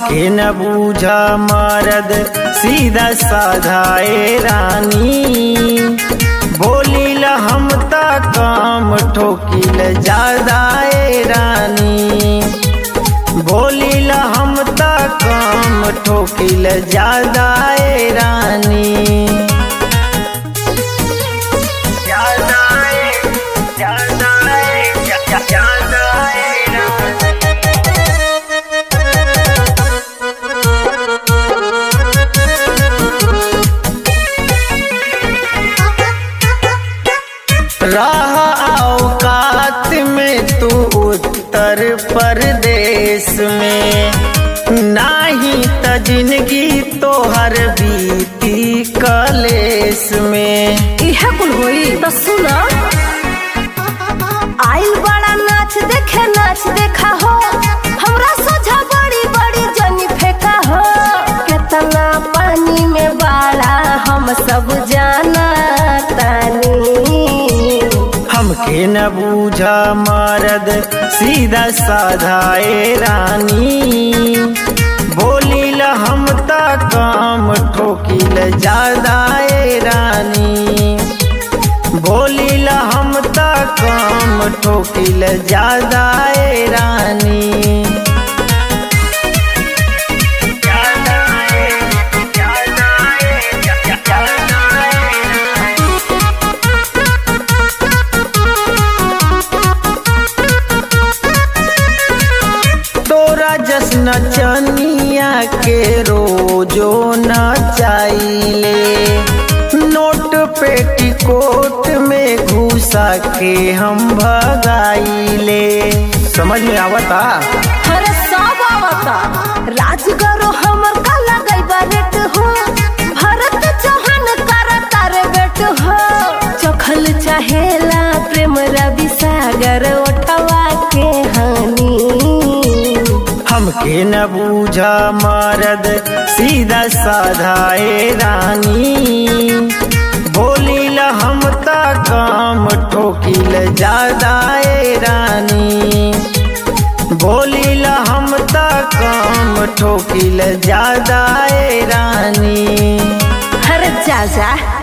हमके न बूझा मरद सीधा साधाए रानी बोलील हम ता काम ठोकिल ज्यादाए रानी बोलील हम ता काम ठोकिल ज्यादाए रानी ज्यादाए ज्यादाए ज्यादाए रानी राह औकात में तू उत्तर प्रदेश में नाही त जिंदगी तोहर बीती कलेस में इहे कुल होई तो सुना आइल बड़ा नाच देखे नाच देखा हो हमरा सोझा बड़ी बड़ी जनी फेंका हो केतना पानी में बाड़ा हम सब जाना तानी हमके न बूझा मरद सीधा साधाए रानी बोलील हम ता काम ठोकिल ज्यादाए रानी बोलील हम ता काम ठोकिल ज्यादाए रानी ज्यादाए ज्यादाए ज्यादाए तोरा जश्न चनिया के रोजो न चाइले नोट पेटीकोट में घुसा के हम भगाइले समझ में आवता अरे सब आवता राजगरो हमर का लगई बरेट हो भरत चौहान करता रे बेट हो चखल चाहेला प्रेम रवि सागर ओठवा के हानि हमके न बूझा मरद सीधा साधाए रानी बोलील हम ता काम ठोकिल ज्यादाए रानी बोलील हम ता काम ठोकिल ज्यादाए रानी हर जा जा